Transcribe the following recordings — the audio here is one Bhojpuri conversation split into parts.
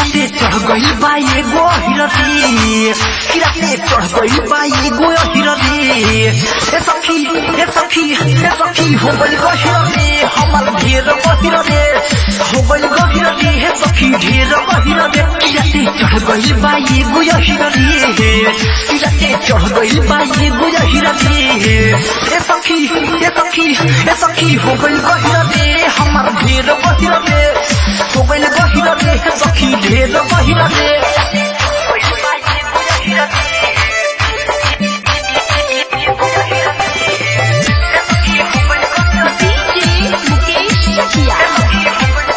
किराते चढ़ गई बा एगो हिरती किराते चढ़ गई बा एगो हिरती ए सखी ए सखी ए सखी हो गई गो हिरती हमर ढेर गहिर रे हो गई गो हिरती हे सखी ढेर गहिर रे किराते चढ़ गई बा एगो हिरती किराते चढ़ गई बा एगो हिरती ए सखी ए सखी ए सखी हो गई गो हिरती हमर ढेर गहिर रे हो गई गहिर रे हे सखी ढेर गहिर रे DJ Mukesh Chakia.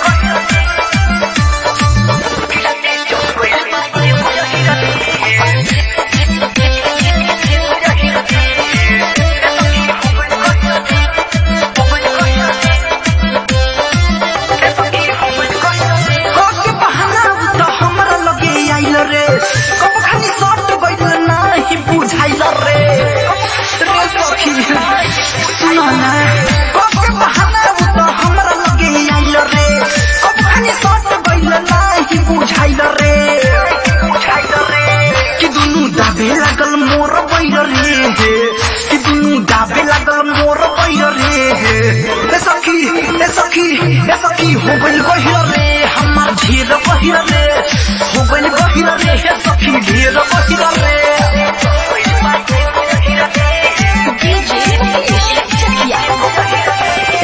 कके बहाना त हमरा लगे आइल रे कब खानी सट गइल नाही बुझाइल रे रे सखी सुन ना कके बहाना त हमरा लगे आइल रे कब खानी सट गइल नाही बुझाइल रे बुझाइल रे कि दुनु दाबे लागल मोर बैल रे कि दुनु दाबे लागल मोर बैल रे ए सखी ए सखी ए सखी हो गइल गहिर रे हमार ढेर गहिर रे हो गइल गहिर रे हे सखी ढेर गहिर रे DJ Mukesh Chakia.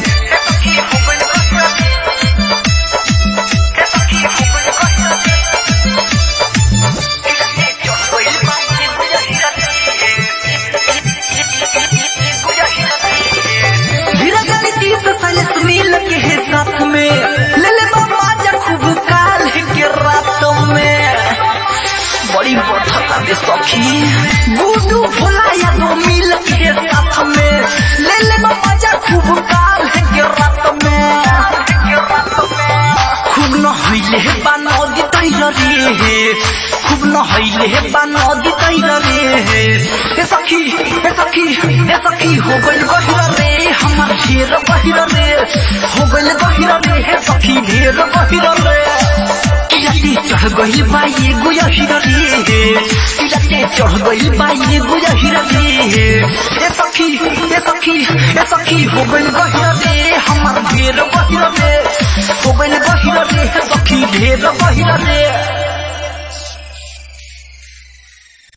धीरे जानी तीस सैलेस मिल के है साथ में ले ले बाबा जा खूब काल के रात में बड़ी बठता दे सखी गुडू भोला या दो मिल के साथ में ले ले बाबा जा खूब काल के रात में खूब न हईले बा नदी तैर रे खूब न हईले बा नदी तैर रे हे सखी हे सखी हे सखी हो गइल गहिर रे हमार ढेर गहिर रे हो गइल गहिर रे हे सखी ढेर गहिर रे किराते चढ़ गइल बा एगो हिर रे किराते चढ़ गइल बा एगो हिर रे हे सखी हे सखी हे सखी हो गइल गहिर रे हमार ढेर गहिर रे हो गइल गहिर रे हे सखी ढेर गहिर रे